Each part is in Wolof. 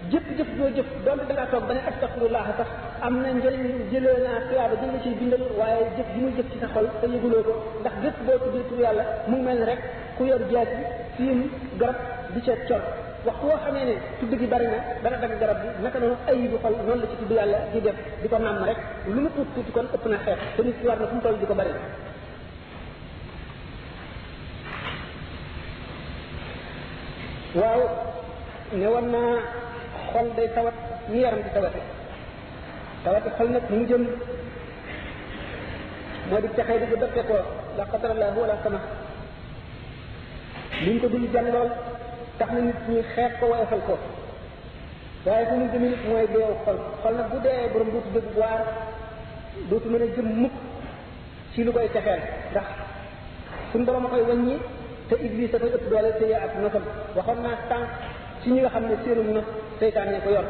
jëpp jëf doo jëf donte da ngaa toog ba ne astaxfirullah sax am na njëriñ jëlee naa tuyaaba jël la ciy bindal waaye jëf ji muy jëf ci sa xol te yëguloo ko ndax jëf boo tuddee tur yàlla mu ngi mel ni rek ku yor jaas bi fiim garab di ca col waxtu woo xamee ne tudd gi bari na dana dagg garab bi naka noonu ayibu xol noonu la ci tudd yàlla di def di ko nàmm rek lu mu tuuti tuuti kon ëpp na xeex te nit ki war na fu mu toll di ko bari waaw ne war naa xol day tawat ni yaram di tawate tawate xol nag mu jëm moo di texee di bu dëppee ko la qadarallah wala sama liñ ko dul jàng lool tax na nit ñi xeet ko woyofal ko waaye fu mu jëm nit mooy deew xol xol nag bu dee borom dootu dëgg waar dootu mën a jëm mukk ci lu koy texeel ndax suñ borom a koy wàññi te iblis dafay ëpp doole te yaa ak nosam waxoon naa tànk ci ñi nga xam ne séerum nos seytaane ko yor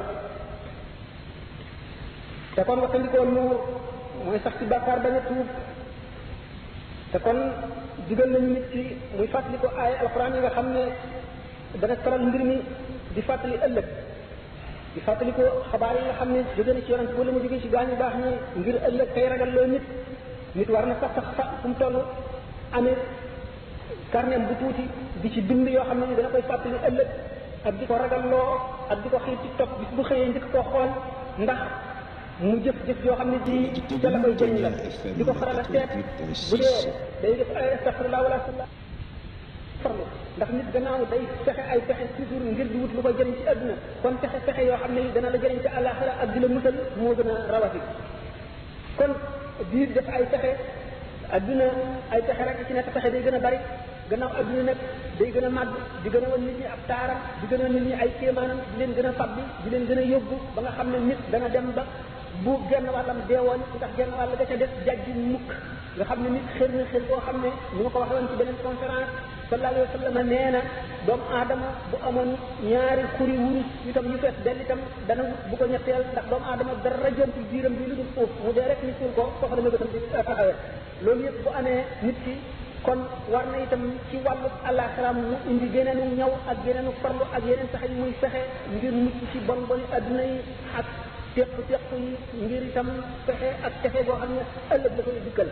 te kon waxtandikoo nuur mooy sax ci bàkkaar bañ a tuub te kon digal nañu nit ci muy fàttali ko ay alxuraan yi nga xam ne dana taral mbir mi di fàttali ëllëg di fàttali ko xabaar yi nga xam ne jóge na ci yonent wala mu jóge ci gaañu baax ñi ngir ëllëg tey ragal loo nit nit war na sax sax fa fu mu toll amee carnet bu tuuti di ci bind yoo xam ne ni dana koy fàttali ëllëg ak di ko ragalloo ak di ko xiir ci topp bis bu xëyee njëkk koo xool ndax mu jëf jëf yoo xam ne ci ca la koy jëriñ la di ko faral a seet bu dee day def ay astaghfirullah wala farlu ndax nit gannaaw day fexe ay pexe toujours ngir di wut lu ko jëriñ ci àdduna kon pexe pexe yoo xam ne yi dana la jëriñ ci àllaaxira ak di la musal moo gën a rawati kon di def ay pexe àdduna ay pexe rek ci nekk pexe day gën a bari gannaaw adduna nag day gën a màgg di gën a wan nit ñi ab taaram di gën a nit ñi ay kéemaanam di leen gën a fabbi di leen gën a yóbbu ba nga xam ne nit dana dem ba bu genn wàllam deewoon ndax genn wàll ga ca des jajji mukk nga xam ne nit xër na xër koo xam ne ni ma ko waxee woon ci beneen conférence sallallahu alayhi wa sallam nee na doomu aadama bu amoon ñaari xuri wurus itam yu fees dell itam dana bu ko ñetteel ndax doomu aadama dara jontul biiram bi lu dul foofu mu dee rek ni suul ko foofu la mégatam di taxawee loolu yëpp bu amee nit ki kon war na itam ci wàllu àllaaxira mu indi geneenu ñaw ak geneenu farlu ak yeneen sax yi muy fexe ngir mucc ci bon boni adduna yi ak teq teq yi ngir itam fexe ak texe boo xam ne ëllëg la koy dikkal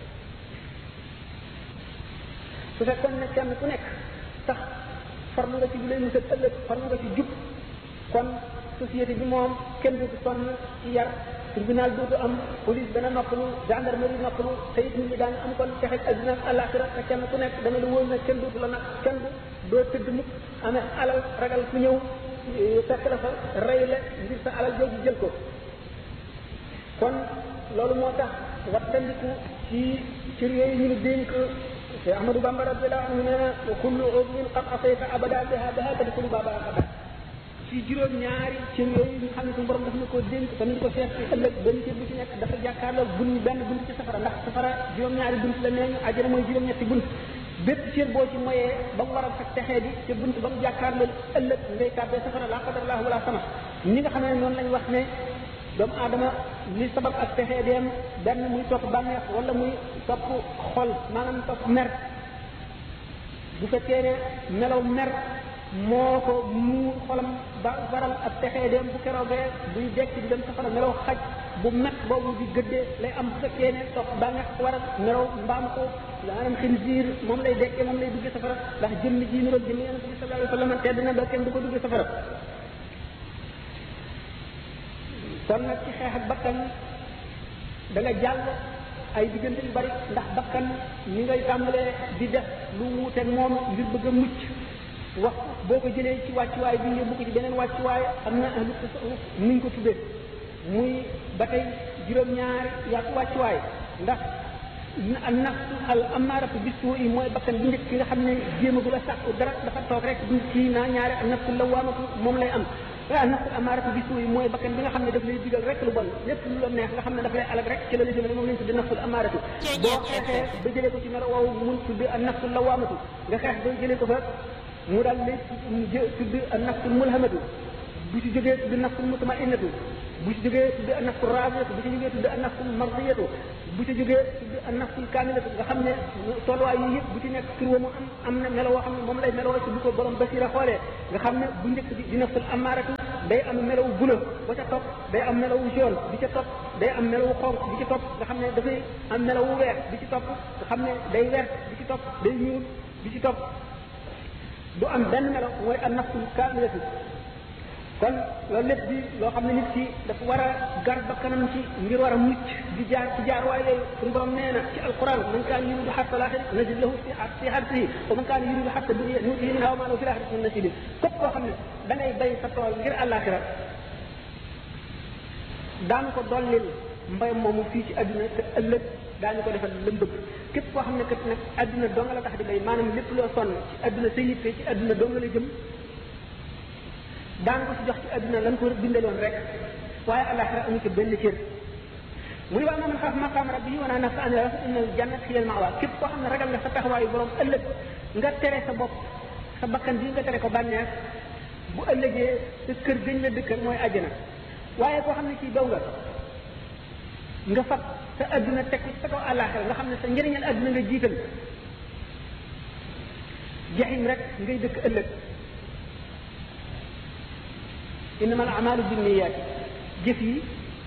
su fekkoon ne kenn ku nekk sax farlu nga ci bu lay musal ëllëg farlu nga ci jub kon société bi moom kenn du sonn ci yar tribunal dootu am police dana noppalu gendarmerie noppalu te it nit ñi daañu am kon texeg adduna ak àllaaxira te kenn ku nekk dana la wóor ne kenn dootu la nag kenn du doo tëdd mukk amee alal ragal ku ñëw fekk la fa rey la ngir sa alal jooju jël ko kon loolu moo tax wattandiku ci cër yooyu ñu ni dénk te Ahmadou Bamba radiyallahu anhu nee na wa kullu udwin qad asayta abada biha biha tadkhulu baba abada ci juróom ñaari cër yooyu nga xam ne suñu borom daf na ko dénk te ñu ko seet ci ëllëg benn cër bu ci nekk dafa jàkkaarloo bunt benn bunt ci safara ndax safara juróom ñaari bunt la nee ñu àjjana mooy juróom ñetti bunt bépp cër boo ci moyee ba mu waral sax texee di te bunt ba mu jàkkaarloo ëllëg ngay tàbbee safara la qadarallahu wala sama ñi nga xam ne noonu lañ wax ne doomu aadama li sabab ak texee dem benn muy topp bànneex wala muy topp xol maanaam topp mer bu fekkee ne melaw mer moo ko muur xolam ba waral ak texee dem bu keroogee buy dekk di dem safara melaw xaj bu met boobu di gëddee lay am bu fekkee ne topp bànneex waral melaw mbaam ko maanaam xinziir moom lay dekkee moom lay duggee safara ndax jëmm ji niroog jëmm yonent bi sallallahu alayhi wa sallam tedd na ba kenn du ko duggee safara kon nag ci xeex ak bakkan da nga jàll ay diggante yu bari ndax bakkan ni ngay tàmbalee di def lu wuuteeg moom ngir bëgg a mucc wax boo ko jëlee ci wàccuwaay bi yóbbu ko ci beneen wàccuwaay am na ahlu tasawuf nuñ ko tuddee muy ba tey juróom-ñaari yàq wàccuwaay ndax al nafsu al amaaratu bisu yi mooy bakkan bi njëkk ki nga xam ne jéemagul a sàkku dara dafa toog rek du kii naa ñaari al nafsu lawaamatu moom lay am waaw nafsul amaaratu bi suuy mooy bakkan bi nga xam ne daf lay digal rek lu bon lépp lu la neex nga xam ne daf lay alag rek ci la la jëmale moom lañ tudde nafsul amaaratu boo xeexee ba jëlee ko ci melo woowu mun tudde an nafsul lawaamatu nga xeex ba jëlee ko fa mu daal lay tudd an nafsul mulhamatu bu ci jógee tudd nafsul mutmainnatu bu ci jógee tudd an nafsul raadiyatu bu ci jógee tudd an nafsul mardiyatu bu ci jógee tudd an nafsul kaamilatu nga xam ne tolluwaay yi yëpp bu ci nekk tur wa mu am am na melo woo xam ne moom lay meloo ci bu ko borom basira xoolee nga xam ne bu njëkk bi di nafsul amaaratu day am melawu bula ba ca topp day am melawu jaune bi ca topp day am melawu xonq bi ci topp nga xam ne dafay am melawu weex bi ci topp nga xam ne day wert bi ci topp day ñuul bi ci topp du am benn melaw mooy an nafsul kaamilatu kon loolu lépp di loo xam ne nit ki dafa war a gar ba kanam ci ngir war a mucc di jaar ci jaar waaye yooyu suñu borom nee na ci alquran man kaan yuridu xarta laaxira nazid lahu fi fi xartihi wa man kaan yuridu xarta dunya nuutihi minhaa wa maa lahu fi laaxirati min nasiibin képp koo xam ne da ngay bay sa tool ngir àllaaxira daanu ko dollil mbay moomu fii ci àdduna te ëllëg daañu ko defal lëm bëgg képp koo xam ne kat nag àdduna doo nga la tax di bay maanaam lépp loo sonn ci àdduna sa yitte ci àdduna doo nga la jëm daan ko ci jox ci àdduna lan ko bindaloon rek waaye àllaaxira amu ci benn cër mu ne waa man xaaf maqaam rabbi wa naa nafsa an hawa fa inna jannat hiya al-ma'wa képp koo xam ne ragal nga sa taxawaayu borom ëllëg nga tere sa bopp sa bakkan bi nga tere ko bànneex bu ëllëgee sa kër gëñ la dëkkal mooy àjjana waaye koo xam ne kii daw nga nga fab sa àdduna teg ko sa kaw àllaaxira nga xam ne sa njëriñal àdduna nga jiital jaxim rek ngay dëkk ëllëg innama al amalu binniyaati jëf yi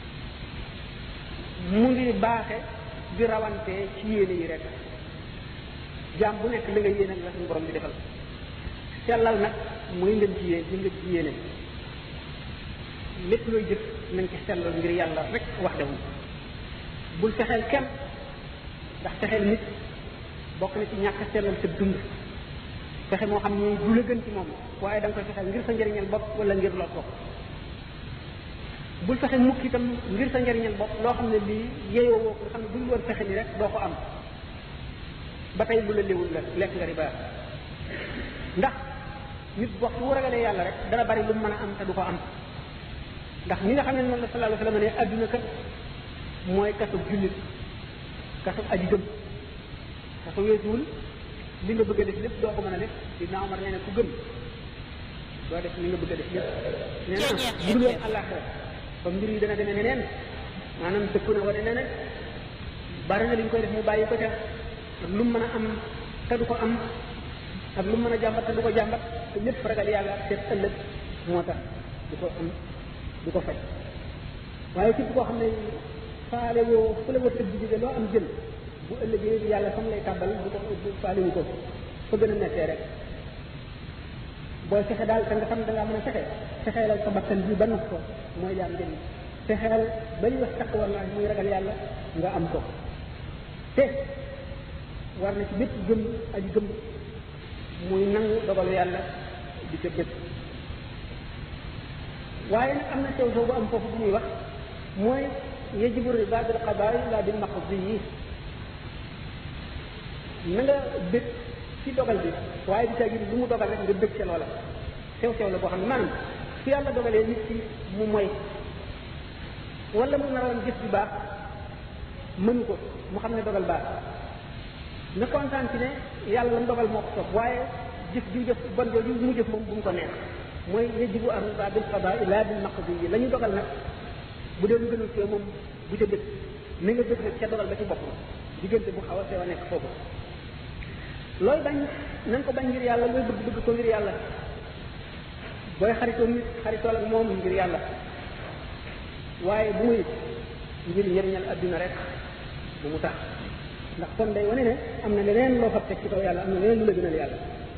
mu ngi baaxe di rawante ci yéene yi rek jaam bu nekk la nga yéene la suñu borom di defal sellal nag mooy ngeen ci yéen li nga ci yéene lépp looy jëf nañ ci sellal ngir yàlla rek wax dewul bul fexeel kenn ndax fexeel nit bokk na ci ñàkk sellal sa dund fexe moo xam ne du la gën ci moom waaye da nga koy fexeel ngir sa njëriñal bopp wala ngir loo bopp bul fexe mukk itam ngir sa njëriñal bopp loo xam ne lii yeyoo woo ko nga xam ne buñ woon fexe ni rek doo ko am ba tey lu la léwul la lekk nga riba ndax nit wax bu ragalee yàlla rek dana bari lu mu mën a am te du ko am ndax ñi nga xam ne noonu la sallallahu alayhi wa sallam ne adduna kat mooy kasu jullit kasu aji gëm kasu weesuwul li nga bëgg a def lépp doo ko mën a def dina Omar nee na ku gëm doo def li nga bëgg a def lépp nee na bu dul woon àllaaxira ba mbir yi dana demee neneen maanaam dëkk na wala neneen bari na li ñu koy def mu bàyyi ko ca ak lu mu mën a am te du ko am ak lu mu mën a jàmbat te du ko jàmbat te lépp ragal yàlla seet ëllëg moo tax du ko am du ko faj waaye képp koo xam ne faale woo fu la wërsëg bi jóge loo am jël bu ëllëgee yàlla fam lay tàbbal bu ko faale wu ko fa gën a nekkee rek booy fexe daal te nga xam da ngaa mën a fexe fexeelal sa bakkan bi ba nax ko mooy jaam njëriñ fexeel ba ñu wax takk war naa muy ragal yàlla nga am ko te war na ci bépp gëm aji gëm muy nangu dogalu yàlla di ca bépp waaye nag am na sew sew bu am foofu bu muy wax mooy yajibu rida bil qadaai la bil maqdi yi na nga bëgg ci dogal bi waaye di tagi lu mu dogal rek nga bëgg ca loola sew sew la boo xam ne maanaam su yàlla dogalee nit ki mu moy wala mu naroon jëf bi baax mënu ko mu xam ne dogal baax na kontaan ci ne yàlla la mu dogal moo ko soob waaye jëf ju jëf bon jooju mu jëf moom bu mu ko neex mooy yajibu ar-ridaa bil qadaa laa bil maqdi yi la ñu dogal nag bu dee lu gënul ci moom bu ca bëgg ni nga bëgg nag ca dogal ba ci bopp diggante bu xaw a sew a nekk foofu looy bañ nañ ko bañ ngir yàlla looy bëgg bëgg ko ngir yàlla booy xaritoo nit xaritool ak moom ngir yàlla waaye bu muy ngir njëriñal adduna rek bu mu tax ndax kon day wane ne am na leneen loo fab teg ci kaw yàlla am na leneen lu la gënal yàlla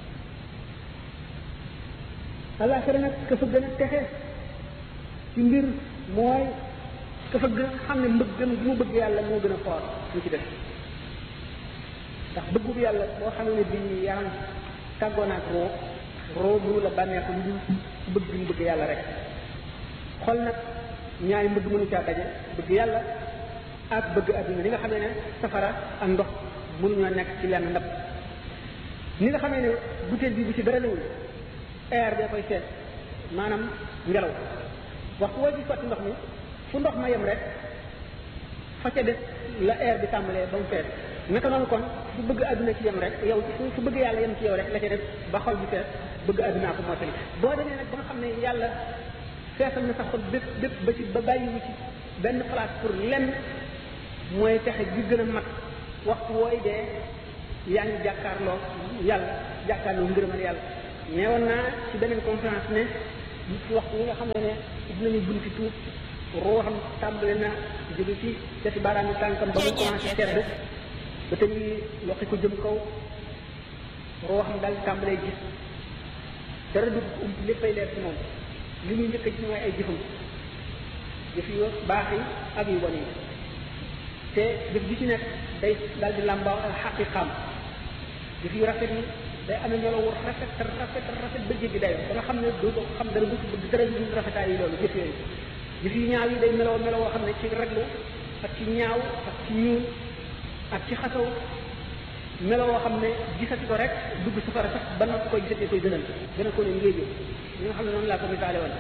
àllaaxira nag ka fa gën a texe ci mbir mooy ka fa gën xam ne mbëggam bi mu bëgg yàlla moo gën a foor ñu ci def ndax bëggub yàlla boo xam ne bii yaram tàggoo naag roo roo mënu la bànneexu lu dul bëgg mu bëgg yàlla rek xol nag ñaari mbëgg mënu caa daje bëgg yàlla ak bëgg adduna li nga xamee ne safara ak ndox mënuñoo nekk ci lenn ndab ni nga xamee ne butéel bi bu ci dara newul air bee koy seet maanaam ngelaw waxtu woo ci sotti ndox mi fu ndox ma yem rek fa ca des la air bi tàmbalee ba mu fees naka noonu kon fu bëgg àdduna ci yem rek yow fu bëgg yàlla yem ci yow rek la ca def ba xol bi fees bëgg àddunaa ko mottali boo demee nag ba nga xam ne yàlla feesal na sa xol bépp bépp ba ci ba bàyyiwu ci benn place pour lenn mooy texe gi gën a mat waxtu wooy dee yaa ngi jàkkaarloo yàlla jàkkaarloo ngërëmal yàlla neewoon naa ci beneen conférence ne nit ki waxtu yi nga xam ne ne ubbi nañu bunti tuub ruuxam tàmbali na jóge ci cati baaraam yi tànkam ba mu commencé sedd ba tey loxi ko jëm kaw ruuxam daal tàmbalee gis dara dugg ko ump léppay leer ci moom li muy njëkk a gis mooy ay jëfam jëf yu baax yi ak yu bon yi te jëf bi ci nekk day daal di làmbaaw ak xaqiqaam jëf yu rafet yi day amee melo wu rafet rafet rafet ba jéggi dayo ba nga xam ne doo ko xam dara du bëgg dara du rafetaay yi loolu jëf yooyu jëf yu ñaaw yi day meloo meloo woo xam ne ci raglu ak ci ñaaw ak ci ñuul ak ci xasaw meloo woo xam ne gisati ko rek dugg safara sax ba noppi koy gisatee koy gënal gën a ko ne ngéejoo li nga xam ne noonu laa ko misaale woon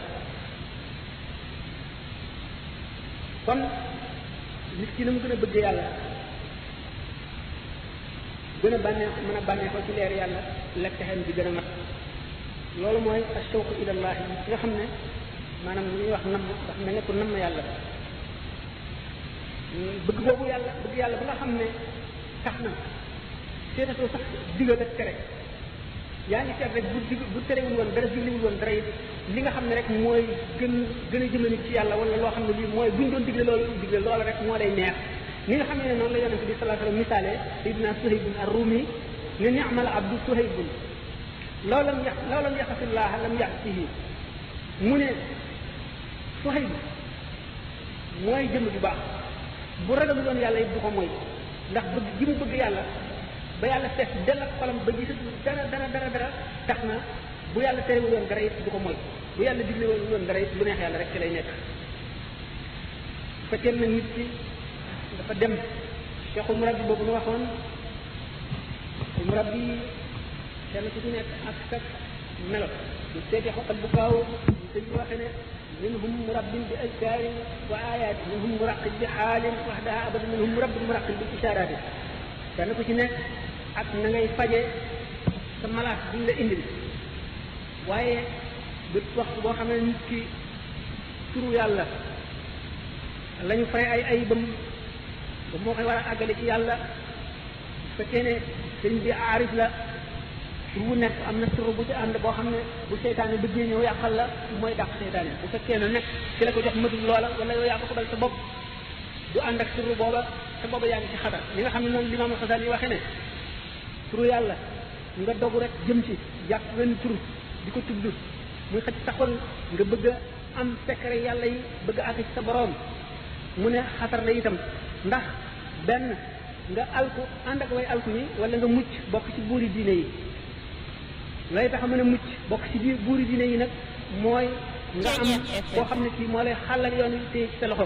kon nit ki na mu gën a bëgg yàlla gën a bànneex mën a bànneexoo ci leer yàlla lekk texeen bi gën a mat loolu mooy ashawq ilallah yi nga xam ne maanaam li ñuy wax namm ndax mel ne ko namm yàlla bëgg boobu yàlla bëgg yàlla ba nga xam ne tax na seetatoo sax digal ak tere yaa ngi seet rek bu dig bu terewul woon dara digliwul woon dara it li nga xam ne rek mooy gën gën a jëme nit ci yàlla wala loo xam ne lii mooy buñ doon digle loolu digle loola rek moo lay neex ni nga xam ne noonu la yonente bi sallallahu alayhi wasallam misaale sayidina suhaybun ar-rumi ne ni'mal abdu suhaybun law lam yax law lam yaxasillaha lam yaxsihi mu ne suhayb mooy jëmm bu baax bu ragalu doon yàlla it du ko mooy ndax bëgg gi mu bëgg yàlla ba yàlla fees dell ak xolam ba gisatu dara dara dara dara tax na bu yàlla terewul woon dara it du ko mooy bu yàlla digle woon dara it lu neex yàlla rek ci lay nekk bu fekkee na nit ki dafa dem cheikhul murabbi boobu nu waxoon murabbi kenn ku ci nekk ak sa melo du seeti xoqal bu kaaw ñu sëñ bi waxe ne minhum murabbin bi azkarin wa ayat minhum muraqib bi xaalin waxdaha abada minhum murabbin muraqib bi ishaaraati kenn ku ci nekk ak na ngay faje sa malaat bi ñu la indil waaye bët waxtu boo xam ne nit ki turu yàlla la ñu fay ay ayibam ba moo koy war a àggale ci yàlla bu fekkee ne sëñ bi aarif la tur bu nekk am na tur bu ci ànd boo xam ne bu seytaane bëggee ñëw yàqal la mooy dàq seytaane bu fekkee ne nekk ci la ko jox matul loola wala yow yaa ko xobal sa bopp du ànd ak tur booba te booba yaa ngi ci xatar li nga xam ne noonu limaam Xasaali yi waxee ne turu yàlla nga dogu rek jëm ci jàpp wenn tur di ko tudd muy xëcc taxoon nga bëgg a am secret yàlla yi bëgg a àgg ci sa boroom mu ne xatar la itam ndax benn nga alku ànd ak way alku ñi wala nga mucc bokk ci buuri diine yi lay tax a mën a mucc bokk ci biir buuri diine yi nag mooy nga am boo xam ne kii moo lay xàllal yoon wi téye ci sa loxo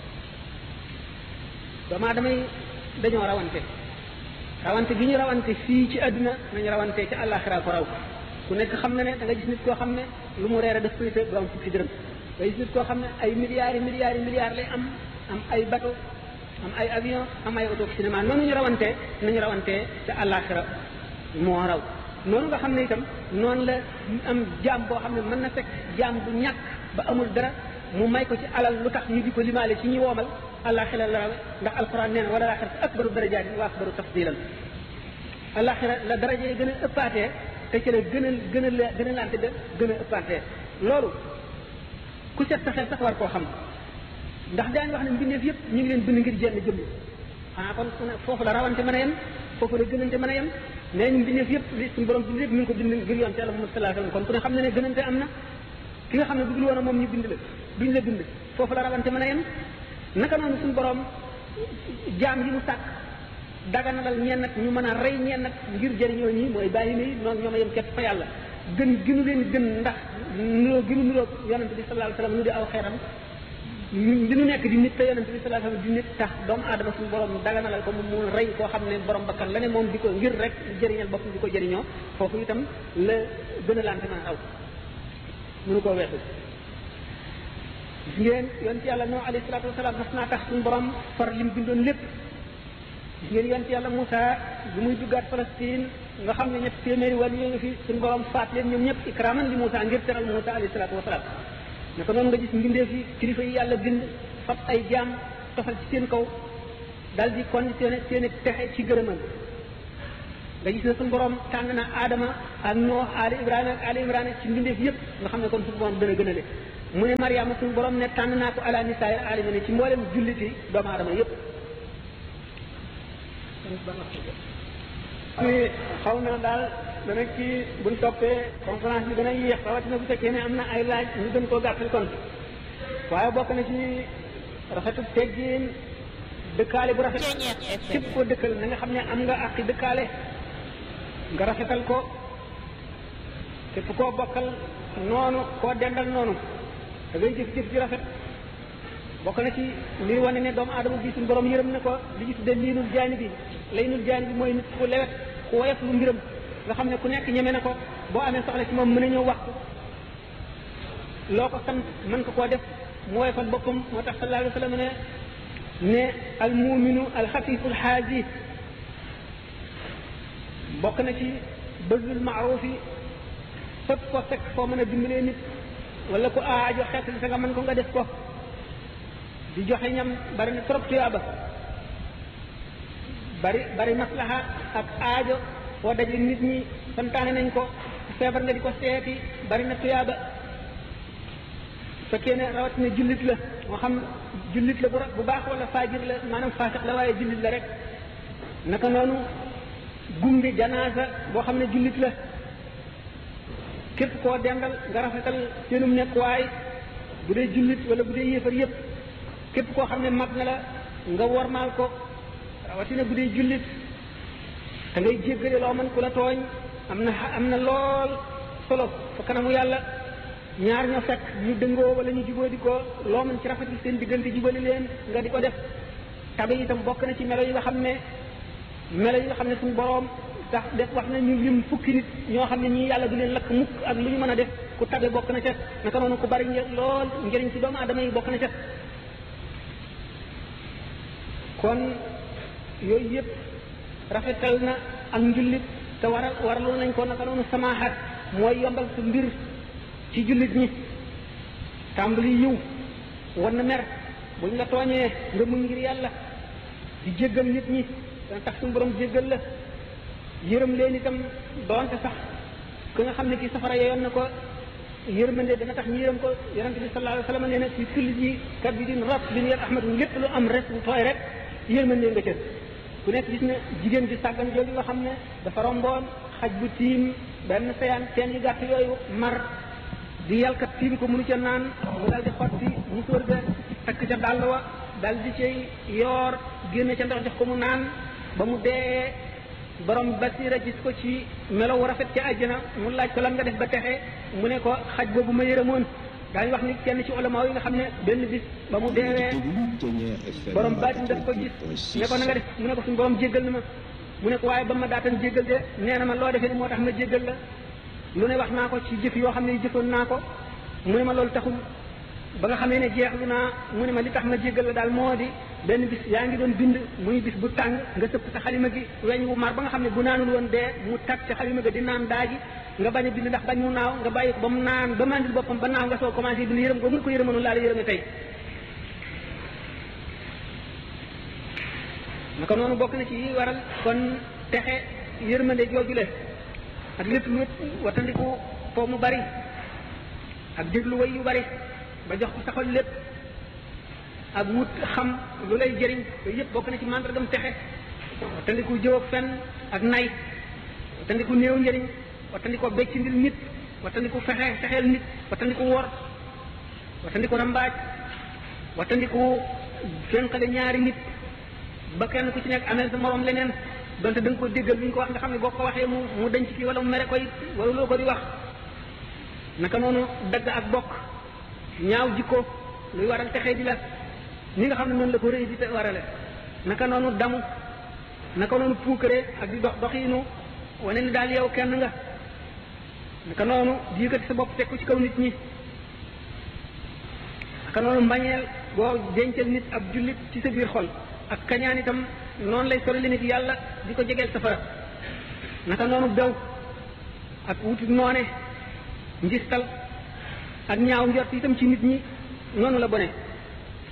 doomaa damay dañoo rawante rawante gi ñu rawante fii ci àdduna nañu rawante ci àllaaxira ko raw ku nekk xam na ne da nga gis nit koo xam ne lu mu reere daf koy te du am fukki dërëm nga gis nit koo xam ne ay milliards yi milliards yi milliards lay am am ay bateau am ay avion am ay auto cinéma noonu ñu rawante nañu rawante ca àllaaxira moo raw noonu nga xam ne itam noonu la am jaam boo xam ne mën na fekk jaam bu ñàkk ba amul dara mu may ko ci alal lu tax ñu di ko limaale ci ñi woomal àllaaxira la rawe ndax alquran nee na wala laaxira akbaru darajaatin wa akbaru tafdilan àllaaxira la daraja yi gën a ëppaatee te ci la gën a gën a gën a lante de gën a ëppaatee loolu ku set sa xel sax war koo xam ndax daañu wax ne mbindeef yëpp ñu ngi leen bind ngir jenn jëmm xanaa kon foofu la rawante mën a yem foofu la gënante mën a yem nee ñu mbindeef yëpp li suñu borom bind yëpp mi ngi ko bind ngir yoon te Yàlla Muhammad sallallahu alayhi wasallam kon ku ne xam ne ne gënante am na ki nga xam ne bëggul woon a moom ñu bind la duñ la bind foofu la rawante mën a yem naka noonu suñu borom jaam yi mu sàkk daganalal ñeen nag ñu mën a rey ñeen nag ngir jëriñoo ñi mooy bàyyi nii noonu ñoom a yem képp fa yàlla gën gënu leen gën ndax nuroo gënu nuroo yonente bi sallallahu alayhi wasallam nu di aw xeeram li nu nekk di nit te yonente bi sallallahu alayhi wasallam di nit tax doomu aadama suñu borom daganalal ko mu mu rey koo xam ne borom bakkan la ne moom di ko ngir rek jëriñal boppam di ko jëriñoo foofu itam la gën a lante mën a aw mënu koo weesu gis ngeen yonent yàlla noo alayhi salaatu wasalaam mas naa tax suñu borom far lim bindoon lépp gis ngeen yonent yàlla Moussa bi muy duggaat Palestine nga xam ne ñett téeméeri wàll yi nga fi suñu borom faat leen ñoom ñëpp ikraman li Moussa ngir teral Moussa alayhi salaatu wasalaam naka noonu nga gis mbindeef yi kilifa yi yàlla bind fab ay jaam tofal ci seen kaw dal di conditionné seen texe ci gërëmal nga gis ne suñu borom tànn na Adama ak Nooh Ali Ibrahima ak Ali Imrana ci mbindeef yëpp nga xam ne kon suñu borom dana gën a le mu ne Mariama suñu borom ne tànn naa ko ala nisaay alima ne ci mboolem julliti doomu aadama yëpp ci xaw na daal dana ci buñ toppee conférence bi dana yéex rawatina bu fekkee ne am na ay laaj ñu gën koo gàttal kon waaye bokk na ci rafetu teggin dëkkaale bu rafet képp koo dëkkal na nga xam ne am nga àqi dëkkaale nga rafetal ko képp koo bokkal noonu koo dendal noonu da ngay jëf jëf ji rafet bokk na ci liy wane ne doomu aadama bi suñu borom yërëm na ko li ñu tuddee liinul jaani bi laynul jaani bi mooy nit ku lewet ku woyof lu mbiram nga xam ne ku nekk ñeme na ko boo amee soxla ci moom mën a ñëw wax ko loo ko sant mën ko koo def mu woyofal boppam moo tax sallallahu alayhi wa sallam ne ne al muminu al xafiful xaaji bokk na ci bëggul maaruf yi fépp ko fekk foo mën a dimbalee nit wala ku aajo xeet li sa nga mën ko nga def ko di joxe ñam bari na trop tuyaaba bari bari maslaha ak aajo foo daje nit ñi santaane nañ ko feebar nga di ko seeti bari na tuyaaba fekkee ne rawatina jullit la moo xam jullit la bu bu baax wala faajir la maanaam faasiq la waaye jullit la rek naka noonu gunge janaasa boo xam ne jullit la képp koo dendal nga rafetal seenum nekkuwaay bu dee jullit wala bu dee yéefar yépp képp koo xam ne mag na la nga wormaal ko rawatina bu dee jullit da ngay jéggale loo mën ku la tooñ am na am na lool solo fa kanamu yàlla ñaar ñoo fekk ñu dëngoo wala ñu jubóo di ko loo mën ci rafetal seen diggante jubali leen nga di ko def tabe itam bokk na ci melo yi nga xam ne melo yi nga xam ne suñu boroom tax def wax na ñu lim fukki nit ñoo xam ne ñii yàlla du leen lakk mukk ak lu ñu mën a def ku tabe bokk na ca naka noonu ku bari lool njëriñ ci doomu aadama yi bokk na ca kon yooyu yëpp rafetal na ak njullit te waral waraloon nañ ko naka noonu samaaxat mooy yombal sa mbir ci jullit ñi tàmbali yiw war na mer buñ la tooñee nga mun ngir yàlla di jéggal nit ñi dana tax suñu borom jéggal la yërëm leen itam doonte sax ki nga xam ne kii safara yeyoon na ko yërmande dana tax ñu yërëm ko yonente bi sallallahu alayhi wa sallam nee na ci kulli ji kabidin rat bin yar ahmadu lépp lu am res bu tooy rek yërmande nga cër ku nekk gis ne jigéen ji sàggan jooju nga xam ne dafa romboon xaj bu tiim benn seyaan teen yu gàtt yooyu mar di yalkat tiim ko mënu ca naan mu dal di xotti musóor ga takk ca dàll wa dal di cay yoor génne ca ndox jox ko mu naan ba mu dee borom basira gis ko ci melow rafet ca àjjana mu laaj ko lan nga def ba texe mu ne ko xaj boobu ma yërëmoon daañu wax ni kenn ci ulama yi nga xam ne benn bis ba mu deewee borom baatin daf ko gis ne ko na nga def mu ne ko suñu borom jéggal na ma mu ne ko waaye ba ma daatan jéggal de nee na ma loo defee ni moo tax ma jéggal la lu ne wax naa ko ci jëf yoo xam ne jëfoon naa ko mu ne ma loolu taxul ba nga xamee ne jeexlu naa mu ne ma li tax ma jéggal la daal moo di benn bis yaa ngi doon bind muy bis bu tàng nga sëpp sa xalima gi weñ wu mar ba nga xam ne bu naanul woon dee mu tag ca xalima ga di naan daaji nga bañ a bind ndax bañ mu naaw nga bàyyi ko ba mu naan ba mandil boppam ba naaw nga soo commencé bind yërëm ko mu ko yërëmanu laa la yërëme tey naka noonu bokk na ci yi waral kon texe yërmande joojule ak lépp lu watandiku foo mu bari ak déglu way yu bari ba jox ko saxol lépp ak wut xam lu lay jëriñ yooyu yëpp bokk na ci màndargam texe watandiku jëw ak fen ak nay watandiku néew njëriñ watandiku becc ndil nit watandiku fexe fexeel nit watandiku wor watandiku rambaaj watandiku fenqale ñaari nit ba kenn ku ci nekk amel sa morom leneen donte da nga ko déggal lu ñu ko wax nga xam ne boo ko waxee mu mu denc kii wala mu mere koy wala loo ko di wax naka noonu dagg ak bokk ñaaw jikko luy waral texee di la ni nga xam ne noonu la ko rëy di te warale naka noonu damu naka noonu puukare ak di dox doxiinu wane ni daal yow kenn nga naka noonu di yëkkati sa bopp teg ko ci kaw nit ñi naka noonu mbañeel boo dencal nit ab jullit ci sa biir xol ak kañaan itam noonu lay sori nit yàlla di ko jegeel safara naka noonu bew ak wuti noone njistal ak ñaaw njort itam ci nit ñi noonu la bone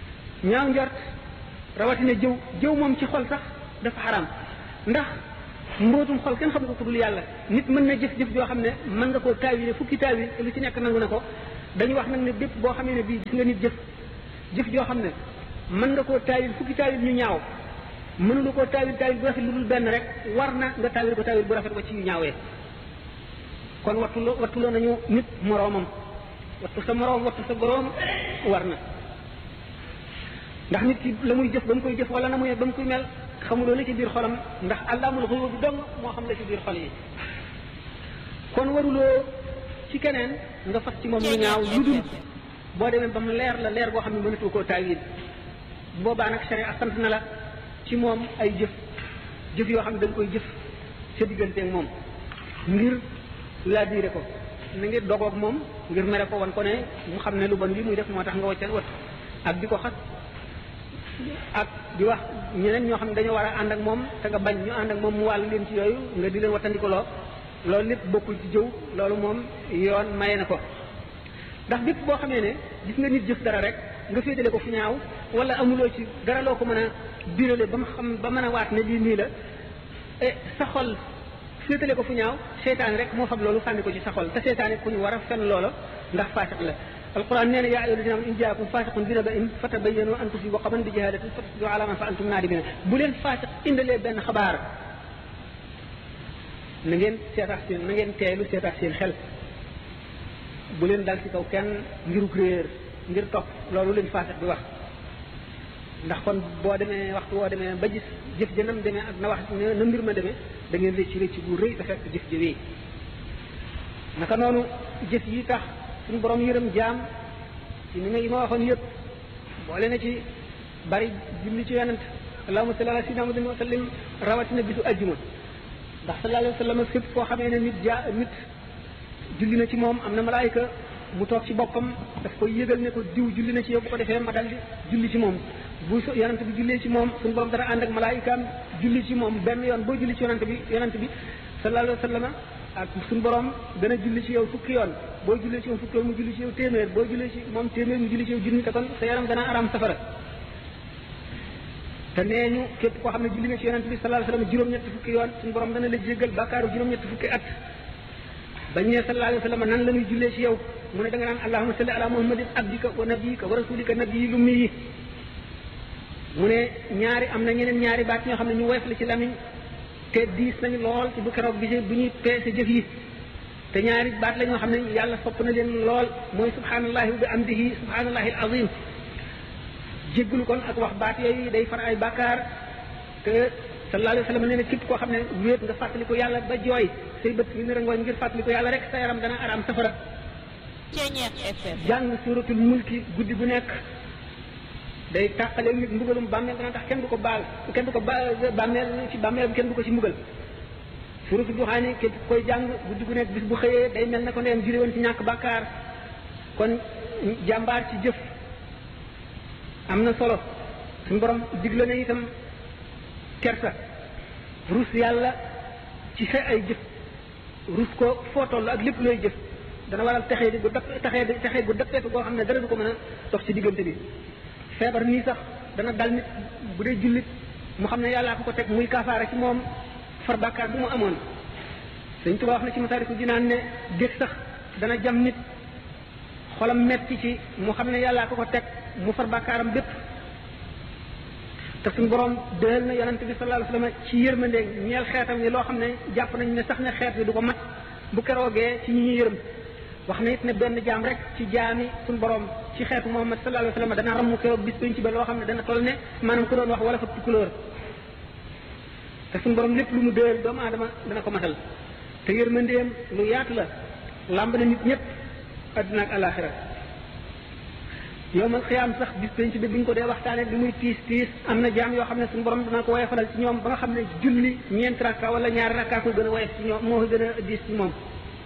ñaaw njort rawatina jëw jëw moom ci xol sax dafa xaram ndax mbootum xol kenn xam ko ku dul yàlla nit mën na jëf-jëf joo xam ne mën nga koo taawile fukki taawil te lu ci nekk nangu na ko dañu wax nag ne bépp boo xamee ne bii gis nga nit jëf jëf joo xam ne mën nga koo taawil fukki taawil ñu ñaaw mënulu koo taawil taawil bu rafet lu dul benn rek war na nga taawil ko taawil bu rafet ba ci yu ñaawee kon wattuloo wattuloo nañu nit moroomam wattu sa moroom wattu sa boroom war na ndax nit ki la muy jëf ba mu koy jëf wala na muy ba mu koy mel xamuloo la ci biir xolam ndax àllaamul xuyub bi dong moo xam la ci biir xol yi kon waruloo ci keneen nga fas ci moom lu ñaaw lu dul boo demee ba mu leer la leer boo xam ne mënatu koo taawil boobaa nag sharia sant na la ci moom ay jëf jëf yoo xam ne da nga koy jëf sa digganteeg moom ngir laa diire ko na ngir dogoog moom ngir mere ko wan ko ne mu xam ne lu bon li muy def moo tax nga waccal wat ak di ko xas ak di wax ñeneen ñoo xam ne dañoo war a ànd ak moom te nga bañ ñu ànd ak moom mu wàll leen ci yooyu nga di leen wattandikuloo loolu lépp bokkul ci jëw loolu moom yoon maye na ko ndax bépp boo xamee ne gis nga nit jëf dara rek nga féetale ko fu ñaaw wala amuloo ci dara loo ko mën a birale ba mu xam ba mën a waat ne lii nii la e sa xol féetale ko fu ñaaw seytaane rek moo xam loolu sànni ko ci sa xol te seytaane ku ñu war a fen loola ndax faasiq la alquran nee na yaa ayyuha alladina in jaakum faasiqun bi naba'in fatabayyanu an tusibu qawman bi jahalatin fatusbihu ala ma fa'altum naadimina bu leen faasiq indalee benn xabaar na ngeen seetax seen na ngeen teelu seetax seen xel bu leen dal ci kaw kenn ngiruk réer ngir topp loolu leen faasiq bi wax ndax kon boo demee waxtu boo demee ba gis jëf ja nam demee ak na wax na mbir ma demee da ngeen rëcc rëcc bu rëy te fekk jëf ja wéy naka noonu jëf yi tax suñu borom yërëm jaam ci ni nga yi ma waxoon yëpp boole na ci bari julli ci yonent allahumma salli ala sayyidina muhammadin wa sallim rawatina bisu ajjuma ndax sallallahu alayhi wa sallam fépp foo xamee ne nit jaa nit julli na ci moom am na malaayika mu toog ci boppam daf koy yëgal ne ko diw julli na ci yow bu ko defee ma dal di julli ci moom bu yonent bi jullee ci moom suñu borom dana ànd ak malaayikaam julli ci moom benn yoon boo julli ci yonent bi yonent bi sallallahu alayhi wa sallam ak suñu borom dana julli ci yow fukki yoon boo jullee ci moom fukki yoon mu julli ci yow téeméer boo jullee ci moom téeméer mu julli ci yow junni te kon sa yaram dana aram safara te nee ñu képp koo xam ne julli na ci yonent bi sallallahu alayhi wa sallam juróom-ñetti fukki yoon suñu borom dana la jéggal bàkkaaru juróom-ñetti fukki at bañ ne sallallahu alayhi wa sallam nan la ñuy jullee ci yow mu ne da nga naan allahumma salli ala muhammadin abdika wa nabiyika wa rasulika nabiyyi lummi yi mu ne ñaari am na ñeneen ñaari baat ñoo xam ne ñu woyof la ci lamiñ te diis nañu lool ci bu keroog bi bu ñuy peese jëf yi te ñaari baat la ñoo xam ne yàlla sopp na leen lool mooy subhanallahi wa bi amdihi subhanallahi al azim jéggulu kon ak wax baat yooyu day far ay bàkkaar te sallallahu alayhi wa sallam nee na képp koo xam ne wéet nga fàttali ko yàlla ba jooy say bët yi nara ngooñ ngir fàttali ko yàlla rek sa yaram dana araam safara jàng suratul mulki guddi gu nekk day tàqale nit mbugalum bàmmeel dana tax kenn du ko baal kenn du ko ba bàmmeel ci bàmmeel kenn du ko ci mbugal suratu duxaani képp koy jàng guddi gu nekk bis bu xëyee day mel na ko ndeyam jure woon ci ñàkk bàkkaar kon jàmbaar ci jëf am na solo suñu borom digle na itam kersa rus yàlla ci sa ay jëf rus ko foo toll ak lépp looy jëf dana waral texee di gu dap texee di texee gu dappeetu goo xam ne dara du ko mën a dox ci diggante bi feebar nii sax dana dal nit bu dee jullit mu xam ne yàllaa ko ko teg muy kaafaara ci moom far bàkkaar bu mu amoon Sëñ Tuubaa wax na ci Masaaliku Jinaan ne dég sax dana jam nit xolam metti ci mu xam ne yàllaa ko ko teg mu far bàkkaaram bépp te suñu borom dëhal na yonente bi sallallahu alayhi wasallam ci yërmande ñeel xeetam yi loo xam ne jàpp nañ ne sax ne xeet bi du ko mat bu keroogee ci ñi ñu yërëm wax na it ne benn jaam rek ci jaami suñu borom ci xeetu Muhammad sallallahu alayhi wasallam dana ramu keroog bis bañ ci ba loo xam ne dana toll ne maanaam ku doon wax wala fa couleur te suñu borom lépp lu mu dëhal doomu aadama dana ko matal te yërmandeem lu yaatu la làmb na nit ñëpp adduna ak alaxira yow man xiyaam sax bis penc bi bi ñu ko dee waxtaane li muy tiis tiis am na jaam yoo xam ne suñu borom dana ko woyofalal ci ñoom ba nga xam ne julli ñeent rakka wala ñaari rakka ko gën a woyof ci ñoom moo ko gën a diis ci moom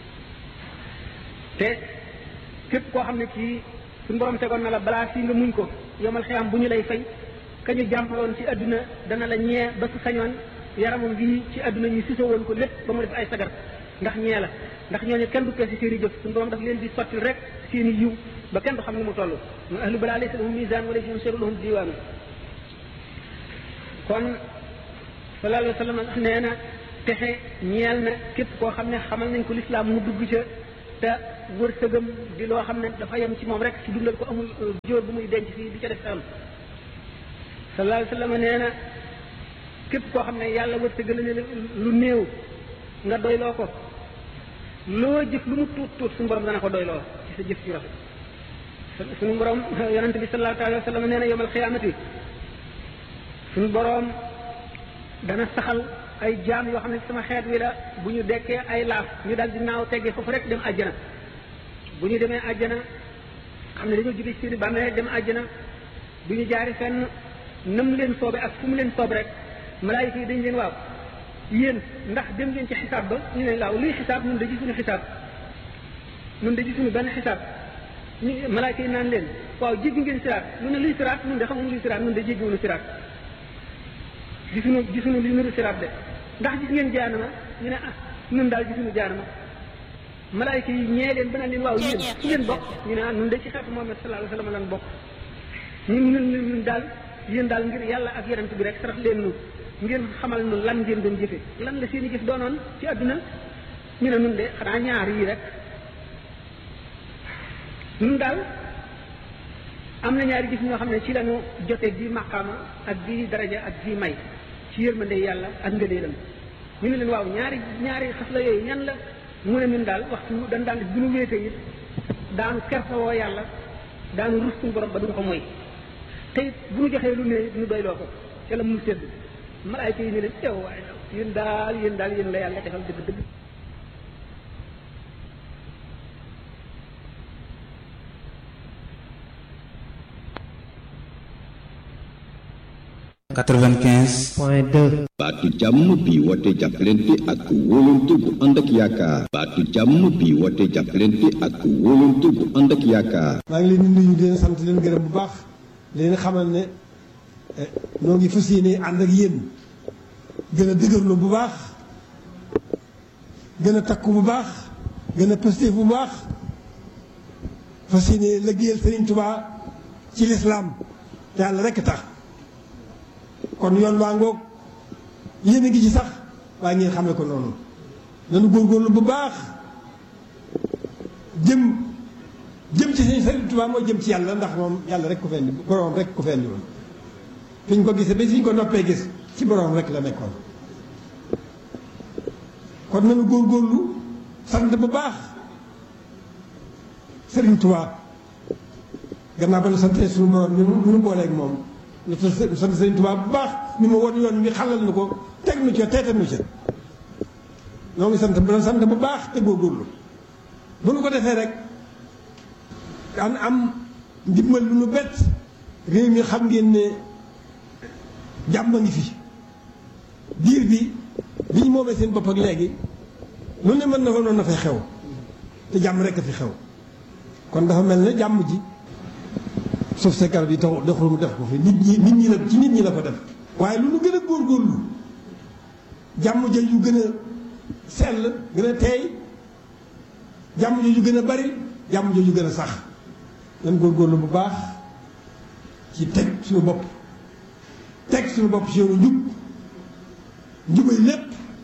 te képp koo xam ne kii suñu borom tegoon na la balaa fii nga muñ ko yomal xiyaam bu ñu lay fay ka ñu jàmpaloon ci adduna dana la ñee ba su sañoon yaramam bii ci adduna ñu sisa woon ko lépp ba mu def ay sagar ndax ñee la ndax ñooñu kenn du peese seen i jëf suñu borom daf leen di sotti rek seen i yiw ba kenn du xam ne mu toll mu ahlu balaa laysa lahum misaan wala si seru lahum diwaanu kon sallallahu alayhi wa sallam nee na texe ñeel na képp koo xam ne xamal nañ ko lislaam mu dugg ca te wërsëgam di loo xam ne dafa yem ci moom rek ci dundal ko amul jóor bu muy denc fii di ca def am sallallahu alayhi wa sallam nee na képp koo xam ne yàlla wërsëgal ne lu néew nga doyloo ko loo jëf lu mu tuut tuut suñu borom dana ko doyloo ci sa jëf ci rafet suñu borom yonente bi sallallahu alayhi wa sallam nee na yawmal xiyaamati suñu borom dana saxal ay jaam yoo xam ne sama xeet wi la bu ñu dekkee ay laaf ñu dal di naaw teggee foofu rek dem àjjana bu ñu demee àjjana xam ne dañoo jóge ci seeni bàmmeel rek dem àjjana bu ñu jaari fenn nam leen soobe ak fu mu leen soobe rek malaayika yi dañ leen waaw yéen ndax dem ngeen ci xisaab ba ñu ne laaw luy xisaab ñun de gisuñu xisaab ñun de gisuñu benn xisaab ñu malaayika yi naan leen waaw jéggi ngeen siraat lu ne luy siraat ñun de xamuñu luy siraat ñun de jéggiwuñu siraat gisuñu gisuñu li nuru siraat de ndax gis ngeen jaanama ñu ne ah ñun daal gisuñu jaanama malaayika yi ñee leen ba naan leen waaw yéen fu ngeen bokk ñu ne ah ñun de ci xeetu Muhammad sallallahu alayhi wa sallam lan bokk ñun ñun ñun daal yéen daal ngir yàlla ak yonent bi rek sarax leen nu ngeen xamal nu lan ngeen doon jëfe lan la seen i jëf doonoon ci àdduna ñu ne nun de xanaa ñaar yii rek nun daal am na ñaari jëf ñoo xam ne ci lañu jote di maqaama ak di daraja ak di may ci yërmande yàlla ak ngëneelam ñu ne leen waaw ñaari ñaari xas la yooyu ñan la mu ne ñun daal waxtu dañ daan bu ñu wéetee it daanu kersawoo yàlla daanu rus suñu borom ba duñ ko moy te it bu ñu joxee lu ne ñu doyloo ko ca la mu sedd malaayka yi ne leen ew waaye yéen daal yéen daal yéen la yàlla defal dëgg dëgg 95 point 2 baatu jàmm bi woote jàppalante ak wóolante bu ànd ak yaakaar baatu jàmm bi woote jàppalante ak wóolante bu ànd ak yaakaar maa ngi leen di nuyu di leen sant di leen gërëm bu baax di leen xamal ne noo ngi fas yéene ànd ak yéen gën a dëgërlu bu baax gën a takku bu baax gën a pëstéef bu baax fas yéene liggéeyal Sëriñ Tubaa ci lislaam te yàlla rekk tax kon yoon waa ngoog yéen a ngi ci sax waaye ngeen xamee ko noonu nanu góorgóorlu bu baax jëm jëm ci sëñ Sëriñ Tuubaa mooy jëm ci yàlla ndax moom yàlla rek ko fendi boroom rek ko fendi woon fi ñu ko gisee ba fi ñu ko noppee gis ci boroom rek la nekkoon kon nanu góorgóorlu sant bu baax Sëriñ Tuubaa gannaaw ba nu santee suñu boroom ñu nu booleeg moom ñu sant Sëriñ Tuubaa bu baax mi ma won yoon mi xalal nu ko teg nu ca teetal nu ca ñoo ngi sant bu sant bu baax te góorgóorlu bu nu ko defee rek daan am ndimbal lu nu bett réew mi xam ngeen ne jàmm ngi fi diir bi bi ñu moomee seen bopp ak léegi lu ne mën na fa noonu na fay xew te jàmm rekk a fi xew kon dafa mel ne jàmm ji suuf sa garab yi tax doxul mu def ko fi nit ñi nit ñi la ci nit ñi la ko def waaye lu nu gën a góorgóorlu jàmm ja yu gën a sell gën a teey jàmm jooju gën a bari jàmm jooju gën a sax nan góorgóorlu bu baax ci teg suñu bopp teg suñu bopp ci yoonu njub njubay lépp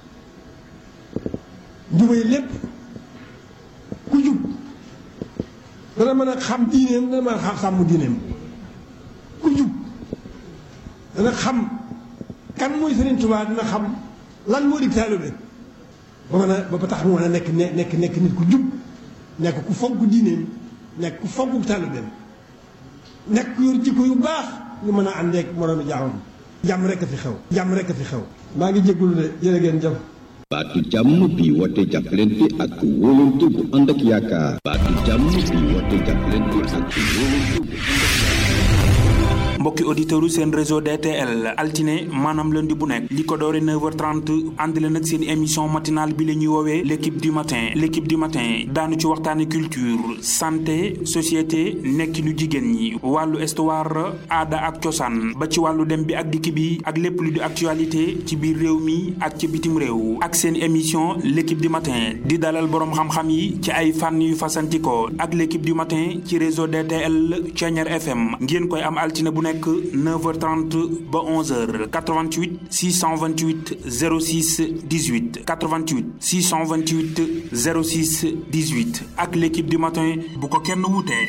njubay lépp ku jub dana mën a xam diineem dana mën a xam sàmm diineem ku jub dana xam kan mooy Sëriñ Tuubaa dina xam lan moo di taalibe ba mën a ba tax mu mën a nekk nekk nekk nit ku jub nekk ku fonk diineem nekk ku fonk taalibeem nekk ku yor jikko yu baax ñu mën a àndeek moroomi jaamam jàmm rekk a fi xew jàmm rekk a fi xew maa ngi jégalu de jërë ngeen jëf baatu jàmm bi woote jàppalante ak wóolante bu ànd ak yaakaar baatu jàmm bi woote jàppalante ak wóolante bu ànd ak mbokki auditeurs seen réseau DTL altine maanaam lundi bu nekk li ko doore 9h30 ànd leen ak seen émission matinale bi la ñuy woowee l' équipe du matin l' équipe du matin daanu ci waxtaane culture santé société nekkinu jigéen ñi wàllu histoire aada ak cosaan ba ci wàllu dem bi ak dikk bi ak lépp lu di actualité ci biir réew mi ak ci bitim réew ak seen émission l' équipe du matin di dalal boroom xam-xam yi ci ay fànn yu fasantikoo ak l' équipe du matin ci réseau DTL Thiéniere FM ngeen koy am altine bu nekk nekk 9h30 ba 11h 88 628 06 18 88 628 06 18 ak l'équipe du matin bu ko kenn wutee.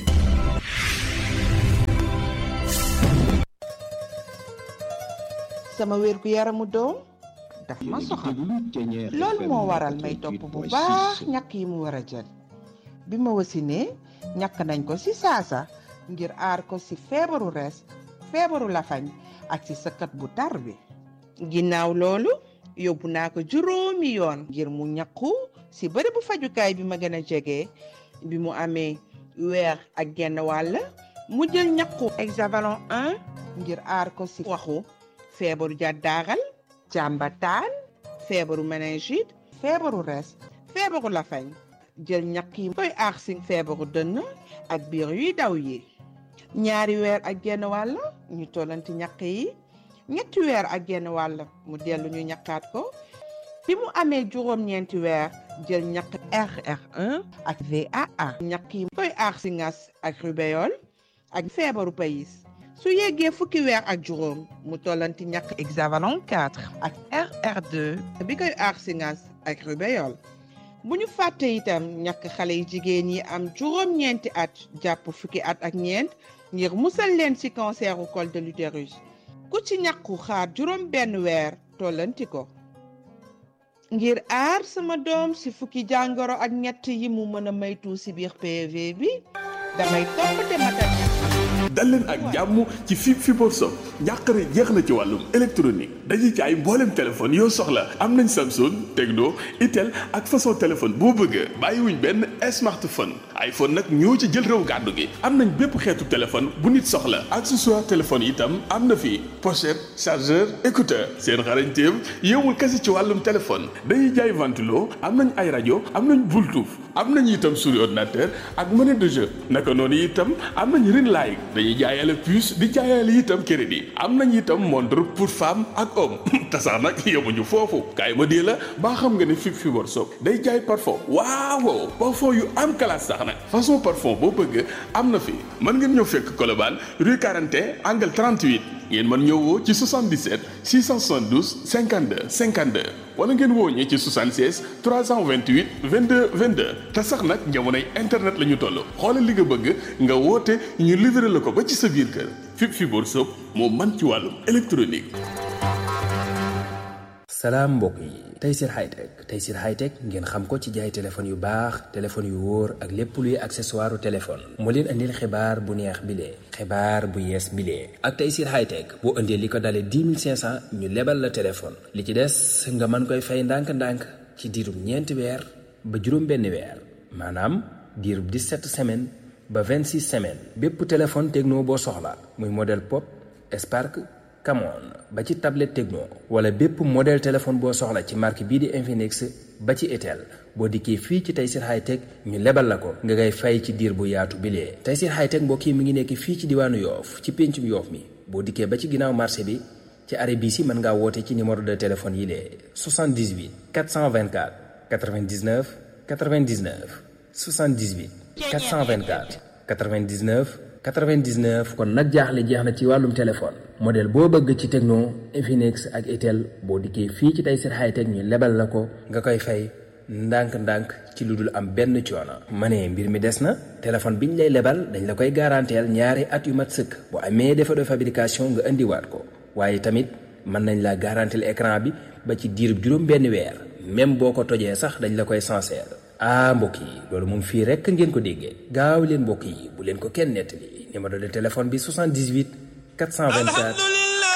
sama wér gu yaramu doom daf ma soxal loolu moo waral may topp bu baax ñàkk yi mu war a jël bi ma wasinee ñàkk nañ ko ci saasa ngir aar ko ci feebaru res feebaru lafañ ak ci sëkkat bu tar bi ginnaaw loolu yóbbu naa ko juróomi yoon ngir mu ñàkku ci bërëb bu fajukaay bi ma gën a jege bi mu amee weer ak genn wàll mu jël ñàkku hexavalon 1 ngir aar ko ci waxu feebaru jàddaaxal jàmbataan feebaru méningite feebaru res feebaru lafañ jël ñàkk yi koy aar si feebaru dënn ak biir yuy daw yi ñaari weer ak genn wàll ñu tollanti ñàkk yi ñetti weer ak genn wàll mu dellu ñu ñàkkaat ko bi mu amee juróom-ñeenti weer jël ñàkk RR1 ak VAA ñàkk yi koy aar si ngas ak rubéole ak feebaru payis su yeggee fukki weer ak juróom mu tollanti ñàkk hexavalon 4 ak RR2 bi koy aar si ngas ak rubéole bu ñu fàtte itam ñàkk xale yu jigéen yi am juróom-ñeenti at jàpp fukki at ak ñeent ngir musal leen ci canceru col de l'utérus ku ci ñàkku xaar juróom benn weer tollanti ko ngir aar sama doom ci fukki jàngoro ak ñett yi mu mën a maytu ci biir PV bi damay topp te matal dal leen ak jàmm ci fi Fibre Sock njàqare jeex na ci wàllum électronique dañuy jaay mbooleem téléphone yoo soxla am nañ Samsung Tecno Itel ak façon téléphone boo bëgg bàyyiwuñ benn smartphone iPhone nag ñoo ci jël réew gàddu gi am nañ bépp xeetu téléphone bu nit soxla accessoire téléphone itam am na fi pochette chargeur écouteur seen xarañteem yowul kese ci wàllum téléphone dañuy jaay ventilo am nañ ay rajo am nañ Bluetooth am nañ itam souris ordinateur ak monnaie de jeu naka noonu itam am nañ ring light dañuy jaayale puce di jaayale itam crédit am nañ itam montre pour femme ak homme te sax nag yemuñu foofu kaay ma dee la baa xam nga ne fi Fibre Sock day jaay parfum waaw parfum yu am classe sax nag façon parfum boo bëgg am na fi mën ngeen ñëw fekk Colobane rue 41 angle 38 ngeen mën ñëw woo ci 77 672 52 52 wala ngeen woo ñi ci 76 328 22 22 te sax nag jamonoy internet la ñu toll xoolal li nga bëgg nga woote ñu livré la ko ba ci sa biir kër fi Fibre Sock moo man ci wàllum électronique. salaam mbokk yi Tayssir Hightech Tayssir Hightech ngeen xam ko ci jaay téléphone yu baax téléphone yu wóor ak lépp luy accessoire téléphone moo leen andil xibaar bu neex bilee xibaar bu yees bilee ak Tayssir Hightech boo indee li ko dalee 10 500 ñu lebal la téléphone li ci des nga mën koy fay ndànk-ndànk ci diirub ñeenti weer ba juróom benn weer maanaam diirub 17 semaines ba 26 semaines bépp téléphone techno boo soxla muy modèle pop Spark Camon ba ci tablette Tecno wala bépp modèle téléphone boo soxla ci marque bii di Infinix ba ci Itel boo dikkee fii ci Tayssir Hightech ñu lebal la ko nga ngay fay ci diir bu yaatu bilee Tayssir Hightech mbokk yi mi ngi nekk fii ci diwaanu Yoof ci péncum Yoof mi boo dikkee ba ci ginnaaw marché bi ci arrêt bii si mën ngaa woote ci numéro de téléphone yi lee 78 424 99 99 78 424 99 99 kon nag jaaxle jeex na ci wàllum téléphone modèle boo bëgg ci Tecno Infinix ak Itel boo dikkee fii ci Tayssir Hightech ñu lebal la ko nga koy fay ndànk-ndànk ci lu dul am benn coono. ma ne mbir mi des na téléphone bi ñu lay lebal dañ la koy garanteel ñaari at yu mat sëkk bu amee défaut de fabrication nga indiwaat ko waaye tamit mën nañ la garanteel écran bi ba ci diirub juróom benn weer même boo ko tojee sax dañ la koy sincère. ah mbokk yi loolu moom fii rekk ngeen ko déggee gaaw leen mbokk yi bu leen ko kenn nettali numéro de téléphone bi 78 424